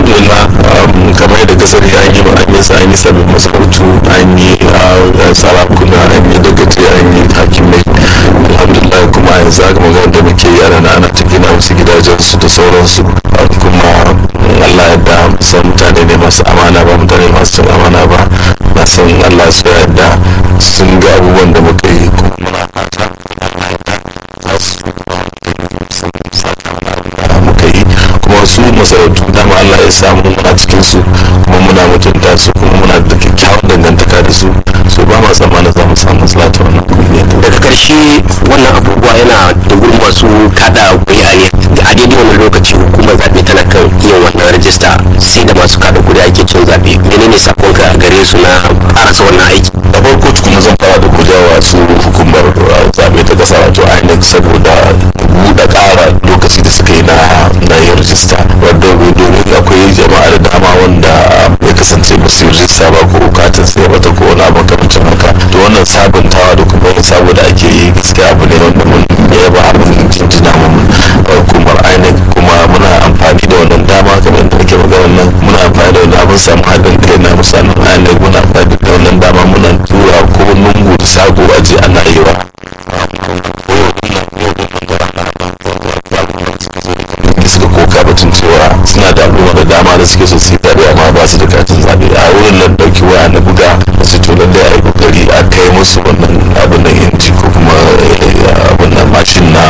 alhamdulillah kamar yadda ka sani an yi an yi an yi sabbin masarautu an yi sarakuna an yi dagace an yi hakimai alhamdulillah kuma yanzu haka magana da muke yi ana ana ta gina wasu gidajensu da sauransu kuma Allah yadda san mutane ne masu amana ba mutane masu cin amana ba na san Allah su yadda sun ga abubuwan da muka yi kuma muna fata Allah yadda za su muka yi kuma su masarautu dama Allah ya samu muna cikin su kuma muna mutunta su kuma muna da kyakkyawan dangantaka da su so ba ma tsammanin za mu samu matsala ta wannan kungiyar daga karshe wannan abubuwa yana da gurin masu kada kuri'a ne a daidai wannan lokaci hukumar zaɓe tana kan yin wannan rajista sai da masu kada kuri'a ake cin zaɓe menene sakonka a gare su na karasa wannan aiki da farko kuma zan fara da gudawa su hukumar zaɓe ta ƙasa wato inec saboda buɗe ƙara lokaci da suka yi na na yin rajista wadda domin akwai jama'a da dama wanda ya kasance ba su yi rajista ba ko bukatar sai mata ko wani abu makamancin haka to wannan sabuntawa da kuma yin sabo da ake yi gaskiya abu ne wanda mun yaba abin jinjina mun hukumar inec kuma muna amfani da wannan dama kamar da nake magana nan muna amfani da wannan abin samu haɗin kai na musamman inec muna amfani da wannan dama muna tura ko lungu da shago aje ana yi wa suka koka batun cewa suna da al'umma da dama da suke so su yi zaɓe amma ba su da katin zaɓe a wurin nan ɗauki waya na buga su to lallai a yi kokari a kai musu wannan abin nan inji ko kuma abin nan mashin na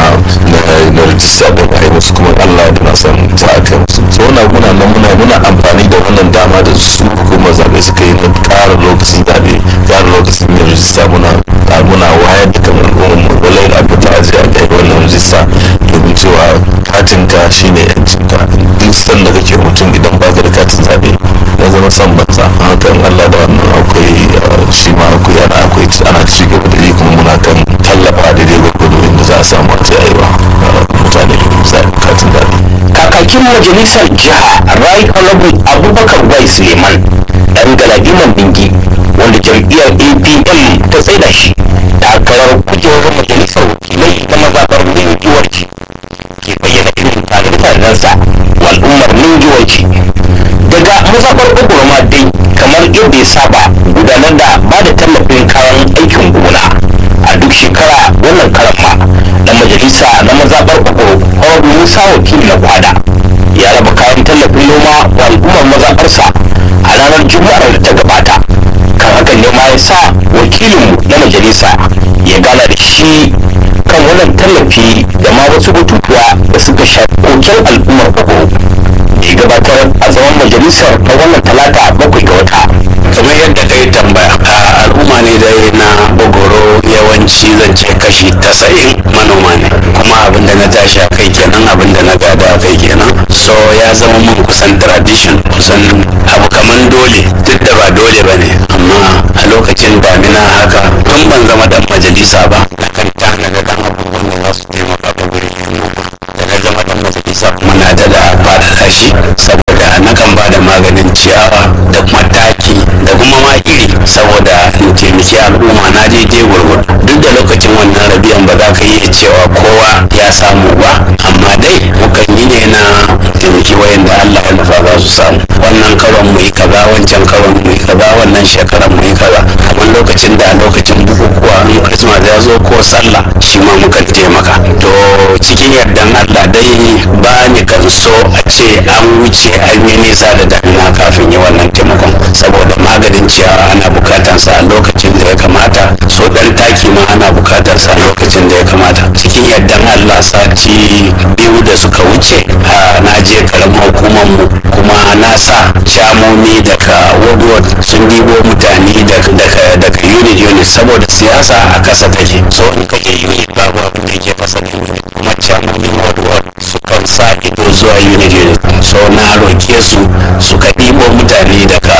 na rajista da a yi musu kuma allah da na san za a kai musu so na muna nan muna muna amfani da wannan dama da su hukumar zaɓe suka yi na ƙara lokacin zaɓe ƙara lokacin yin rajista muna muna wayar da kamar al'ummar mu lallai a fita a je a kai wannan rajista domin cewa katinka shine yancinka duk sanda kake mutum idan baka da katin zaɓe ya zama son banza hakan allah da wannan akwai shi ma akwai ana akwai ana ci gaba da yi kuma muna kan tallafa daidai gwargwado inda za a samu a tsayewa mutane katin zaɓe kakakin majalisar jiha right honorable abubakar bai suleiman dan galadiman bingi wanda jam'iyyar apm ta tsaida shi takarar kujerar majalisar wakilai na mazaɓar mingiwarci ke bayyana irin tanade-tanadensa wa al'ummar mingiwarci daga mazaɓar ogoroma dai kamar yadda ya saba gudanar da ba da tallafin kayan aikin gona a duk shekara wannan karan ma dan majalisa na mazaɓar ogoro honorable musa wakili na kwada ya raba kayan tallafin noma wa al'ummar mazaɓarsa a ranar juma'ar da ta gabata kan hakan ne ma ya sa wakilinmu na majalisa ya gana da shi kan wannan tallafi da ma wasu batutuwa da suka shafi koken al'ummar ogoro da ya gabatar a zaman majalisar ta wannan talata bakwai ga wata kamar yadda ka yi tambaya a al'umma ne da na bogoro yawanci zance kashi tasa'in manoma ne kuma abin da na tashi a kai kenan abin da na gada a kai kenan so ya zama mun kusan tradition kusan abu kaman dole duk da ba dole ba ne amma a lokacin damina haka tun ban zama dan majalisa ba na kan tana da dan abubuwan da za su taimaka ta gurin yin noma da na zama dan majalisa kuma na da da faɗaɗa shi saboda na kan ba da maganin ciyawa da kuma taki da kuma ma iri saboda in taimaki al'umma na daidai gwargwado duk da lokacin wannan rabiyan ba za ka iya cewa kowa ya samu ba amma dai mukan yi ne na taimaki wayanda Allah ya nufa za su samu wannan karon mu yi kaza wancan karon mu yi kaza wannan shekaran mu yi kaza kamar lokacin da lokacin bukukuwa in Christmas ya zo ko sallah shi ma mukan taimaka to cikin yardan Allah dai ba ni kan so a ce an wuce an yi nisa da damina kafin yi wannan taimakon saboda maganin ciyawa ana bukatar sa a lokacin da ya kamata so dan taki ma ana bukatar sa a lokacin da ya kamata cikin yardan Allah sati biyu da suka wuce a na je karamar hukumar mu kuma na sa shamomi daga woodward sun dibo mutane daga daga unit unit saboda siyasa a kasa take so in ka je unit babu abin da yake fasa da unit kuma shamomin woodward sukan sa ido zuwa unit unit so na roke su suka ɗibo mutane daga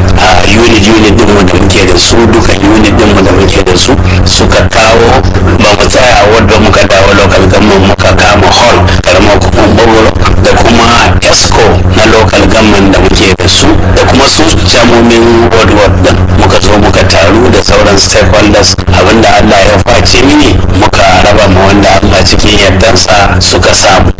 unit unit din mu da muke da su duka unit din mu da muke da su suka kawo ba mu tsaya wadda muka dawo local government muka kama hall karamar kuma bogoro da kuma esco na local government da muke da su da kuma su shamomin ward ward din muka zo muka taru da sauran stakeholders abinda allah ya face mini muka raba ma wanda allah cikin yardansa suka samu